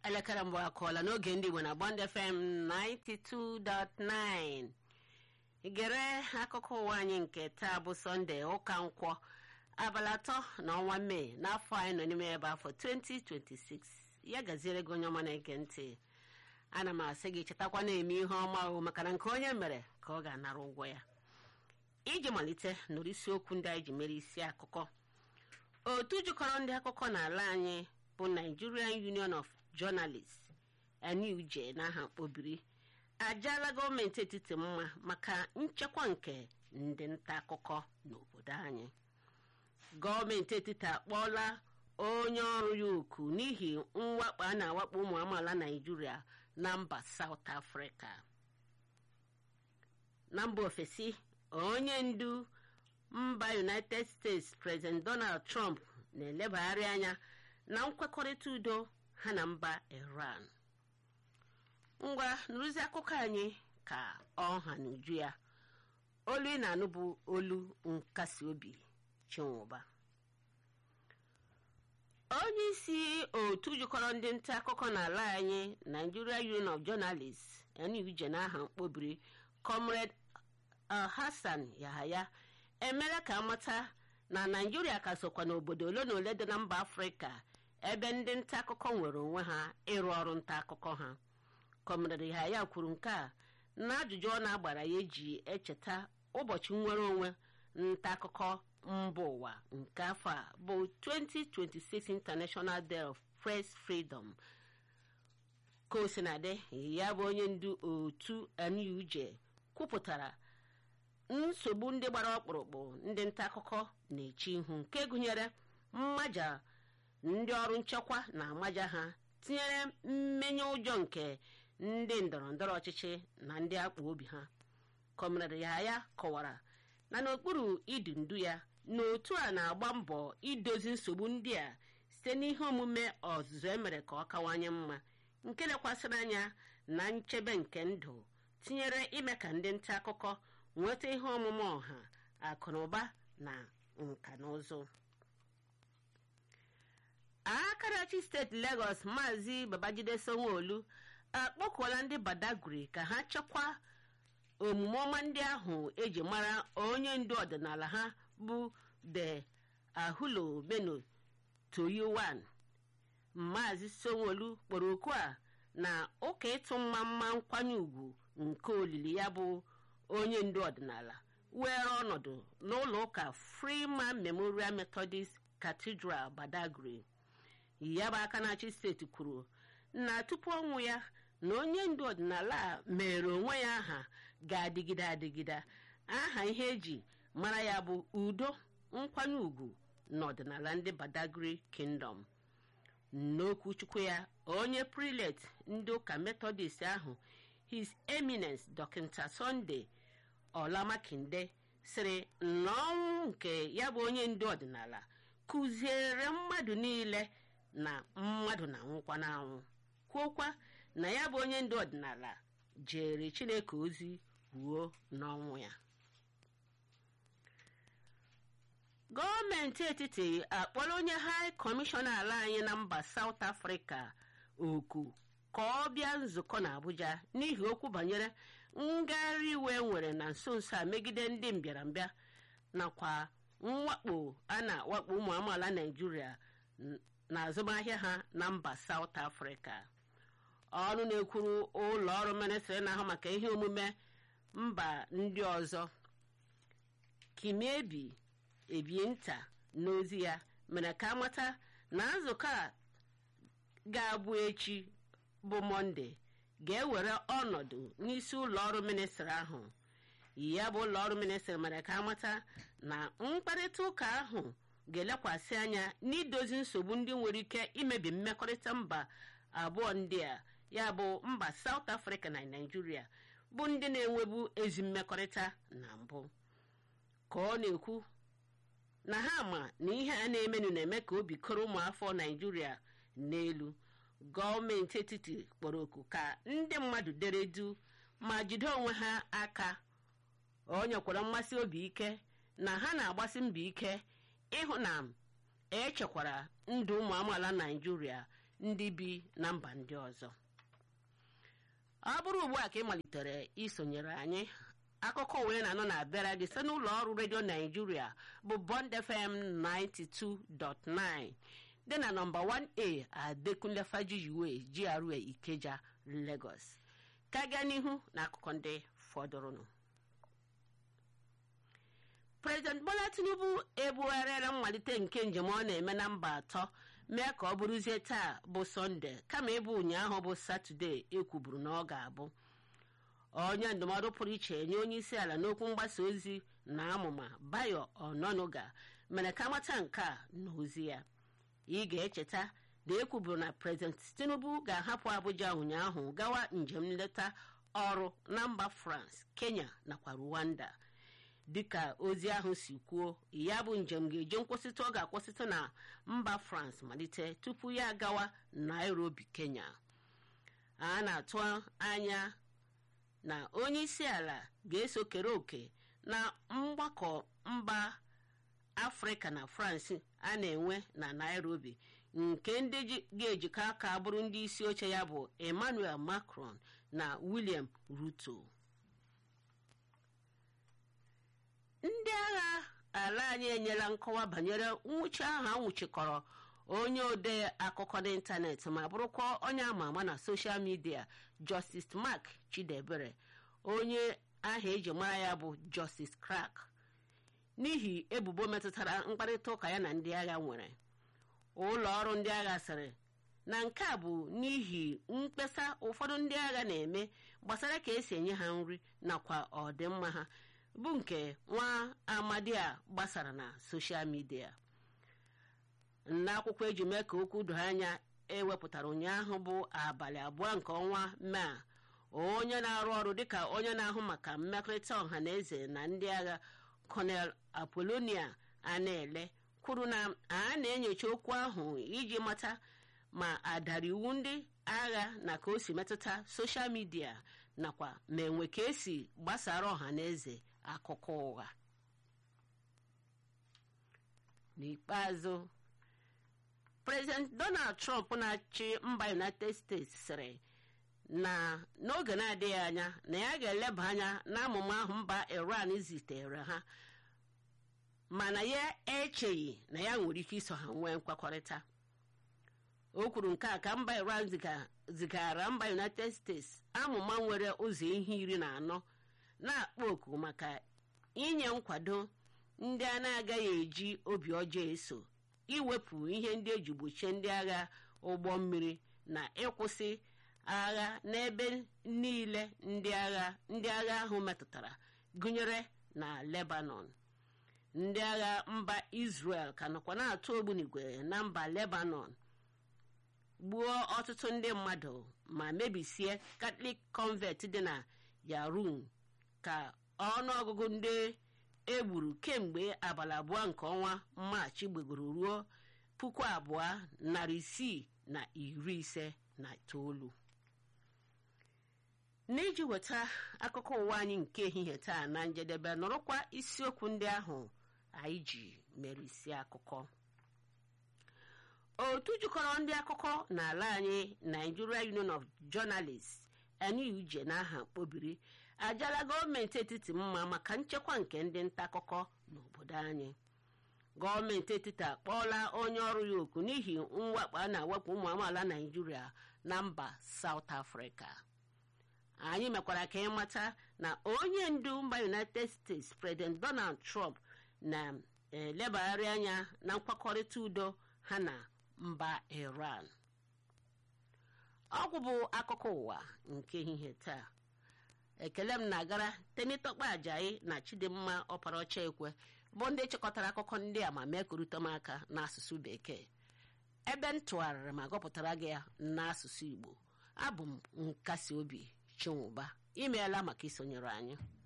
elekere mbụ akụọla n'oge ndị Igbo na Bond FM 92.9 gere akụkọ ụwa anyị nke taa bụ sọnde ụka nkwọ abalị atọ na ọnwa mee n'afọ anyị nọ n'ime ebe afọ 2026 ya gaziere gị onye ọma na-ege ntị ana m asị gị chetakwa na-eme ihe ọma o maka na nke onye mere ka ọ ga-anara ụgwọ ya iji malite nụrụ isiokwu ndị anyị ji mere isi akụkọ otu jikọrọ ndị akụkọ n'ala anyị bụ Nigerian Union of Journalists NUJ n'aha mkpobiri ajaala gọọmenti etiti mma maka nchekwa nke ndị nta akụkọ n'obodo anyị gọọmenti etiti akpọọla onye ọrụ ya oku n'ihi mwakpo a na-awakpo ụmụ amaala Naijiria na mba South Africa na mba ofesi onye ndu mba United States President Donald Trump na-elebagharị anya na nkwekọrịta udo ha na mba Iran ngwa nrụzi akụkọ anyị ka ọha na uju ya olu ị na-anụ bụ olu nkasi obi Chinwụba onye isi otu jikọrọ ndị nta akụkọ n'ala anyị Nigeria Union of Journalists NUJ n'aha mkpobiri Comrade Hassan Yahaya emela ka amata na Naijiria ka sokwa n'obodo ole na ole dị na mba Afrịka ebe ndị nta akụkọ nwere onwe ha ịrụ ọrụ nta akụkọ ha Comrade Yahaya kwuru nke a na ajụjụ ọ na-agbara ya eji echeta ụbọchị nnwere onwe nta akụkọ mba ụwa nke afọ a bụ 2026 International Day of Press Freedom ka o sinadị ya bụ onye ndu otu NUJ kwupụtara nsogbu ndị gbara ọkpụrụkpụ ndị nta akụkọ na-eche ihu nke gụnyere mmaja ndị ọrụ nchekwa na amaja ha tinyere mmenye ụjọ nke ndị ndọrọ ndọrọ ọchịchị na ndị akpa obi ha kọmrade ya ya kọwara na n'okpuru idu ndu ya na otu a na-agba mbọ idozi nsogbu ndị a site n'ihe omume ọzụzụ emere ka ọ kawanye mma nke lekwasịrị anya na nchebe nke ndụ tinyere ime ka ndị nta akụkọ nweta ihe ọmụma ọha akụ na ụba na nka na ụzụ akarachi steeti Lagos maazị Babajide Sanwo-Olu akpọkuola ndị Badagry ka ha chekwaa omume ọma ndị ahụ eji mara onye ndu ọdịnala ha bụ the Ahulo Beno Toyowan maazị Sanwo-Olu kpọrọ oku a na ụka ịtụ mma mma nkwanye ùgwù nke olili ya bụ onye ndu ọdịnala were ọnọdụ n'ụlọ ụka Freeman Memorial Methodist Cathedral Badagry ya bụ aka na-achị steeti kwuru na tupu ọnwụ ya na onye ndu ọdịnala a mere onwe ya aha ga-adịgide adịgide aha ihe eji mara ya bụ udo nkwanye ùgwù na ọdịnala ndị Badagry Kingdom n'okwu chukwu ya onye prelate ndị ụka Methodist ahụ His Eminence Dọkịta Sunday Olamakinde sịrị na ọnwụ nke ya bụ onye ndu ọdịnala kụziere mmadụ niile na mmadụ na nwụkwa n'anwụ kwuokwa na ya bụ onye ndu ọdịnala jere Chineke ozi ruo n'ọnwụ ya gọọmenti etiti akpọrọ onye High Commissioner ala anyị na mba South Africa oku ka ọ bịa nzukọ na Abuja n'ihi okwu banyere ngagharị iwe nwere na nso nso a megide ndị mbịarambịa nakwa mwakpo a na-awakpo ụmụ amaala Naijiria na azụmahịa ha na mba South Africa ọrụ na-ekwuru ụlọ ọrụ ministrị na-ahụ maka ihe omume mba ndị ọzọ Kimiebi Ebienta n'ozi ya mere ka amata na nzukọ a ga-abụ echi bụ Mọnde ga-ewere ọnọdụ n'isi ụlọ ọrụ ministrị ahụ ya bụ ụlọ ọrụ ministrị mere ka amata na mkparịta ụka ahụ ga-elekwasị anya n'idozi nsogbu ndị nwere ike imebi mmekọrịta mba abụọ ndị a ya bụ mba South Africa na Nigeria bụ ndị na-enwebu ezi mmekọrịta na mbụ ka ọ na-ekwu na ha ma na ihe a na-emenụ na-eme ka obi koro ụmụafọ Nigeria n'elu gọọmenti etiti kpọrọ oku ka ndị mmadụ dere du ma jide onwe ha aka o nyekwara mmasị obi ike na ha na-agbasi mbọ ike ịhụ na echekwara ndụ ụmụ amaala naijiria ndị bi na mba ndị ọzọ ọ bụrụ ugbu a ka ị malitere isonyere anyị akụkọ wee na-anọ na-abịara gị site n'ụlọ ọrụ redio naijiria bụ bond fm 92.9 dị na nọmba 1a adekunle fajiyiwe gra ikeja lagos ka gaa n'ihu na akụkọ ndị fọdụrụnụ prezident bola tinubu ebugharịala mmalite nke njem ọ na-eme na mba atọ mee ka ọ bụrụzie taa bụ sọnde kama ịbụ ụnyaahụ bụ satọde ekwuburu na ọ ga-abụ onye ndụmọdụ pụrụ iche nye onye isi ala n'okwu mgbasa ozi na amụma bayo ononuga mere ka mata nke a n'ozi ya ị ga-echeta na ekwuburu na prezident tinubu ga-ahapụ abuja ụnyaahụ gawa njem nleta ọrụ na mba france kenya nakwa rwanda dịka ozi ahụ si kwuo ya bụ njem ga-eji nkwụsịtụ ọ ga-akwụsịtụ na mba france malite tupu ya agawa nairobi kenya a na-atụ anya na onye isi ala ga-eso kere òkè na mgbakọ mba afrịka na france a na-enwe na nairobi nke ndị ga-ejikọ aka bụrụ ndị isi oche ya bụ emmanuel macron na william ruto ndị agha ala anyị enyela nkọwa banyere nwụchi ahụ a nwụchikọrọ onye ode akụkọ n'ịntanetị ma bụrụkwa onye ama ama na soshal midia justice mark chidebere onye aha eji mara ya bụ justice crack n'ihi ebubo metụtara mkparịta ụka ya na ndị agha nwere ụlọ ọrụ ndị agha sịrị na nke a bụ n'ihi mkpesa ụfọdụ ndị agha na-eme gbasara ka esi enye ha nri nakwa ọdịmma ha bụ nke nwa amadi a gbasara na soshal midia n'akwụkwọ eji mee ka okwu doo anya ewepụtara ụnyaahụ bụ abalị abụọ nke ọnwa mee onye na-arụ ọrụ dịka onye na-ahụ maka mmekọrịta ọha na eze na ndị agha colonel apolonia ana-ele kwuru na a na-enyocha okwu ahụ iji mata ma adara iwu ndị agha na ka o si metụta soshal midia nakwa ma enwe ka esi gbasara ọha na eze akụkọ ụgha n'ikpeazụ prezident donald trump na-achị mba united states sịrị na n'oge na-adịghị anya na ya ga-eleba anya n'amụma ahụ mba iran zitere ha mana ya echeghị na ya nwere ike iso ha nwee nkwekọrịta o kwuru nke a ka mba iran zigara mba united states amụma nwere ụzọ ihe iri na anọ na-akpọ oku maka inye nkwado ndị a na-agaghị eji obi ọjọọ eso iwepụ ihe ndị eji gbochie ndị agha ụgbọ mmiri na ịkwụsị agha n'ebe niile ndị agha ndị agha ahụ metụtara gụnyere na lebanon ndị agha mba israel ka nọkwa na-atụ ogbunigwe na mba lebanon gbuo ọtụtụ ndị mmadụ ma mebisie katọlik convent dị na yarun ka ọnụọgụgụ ndị egburu kemgbe abalị abụọ nke ọnwa maachị gbegoro ruo puku abụọ narị isii na iri ise na itoolu n'iji weta akụkọ ụwa anyị nke ehihie taa na njedebe nọrọkwa isiokwu ndị ahụ anyị ji mere isi akụkọ otu jikọrọ ndị akụkọ n'ala anyị nigeria union of journalists NUJ n'aha mkpobiri ajala gọọmenti etiti mma maka nchekwa nke ndị nta akụkọ n'obodo anyị gọọmenti etiti akpọọla onye ọrụ ya oku n'ihi mwakpo a na-awakpo ụmụ amaala naijiria na mba South Africa anyị mekwara ka ịmata na onye ndu mba united states president donald trump na-elebagharị anya na nkwakọrịta udo ha na mba iran ọgwụ bụ akụkọ ụwa nke ehihie taa ekele m na-agara temitọkpa ajayi na chidimma ọparaọcha ekwe bụ ndị chịkọtara akụkọ ndị a ma mee korute m aka n'asụsụ bekee ebe m tụgharịrị ma gụpụtara gị ya n'asụsụ igbo abụ m nkasi obi chinwụba imeela maka isonyere anyị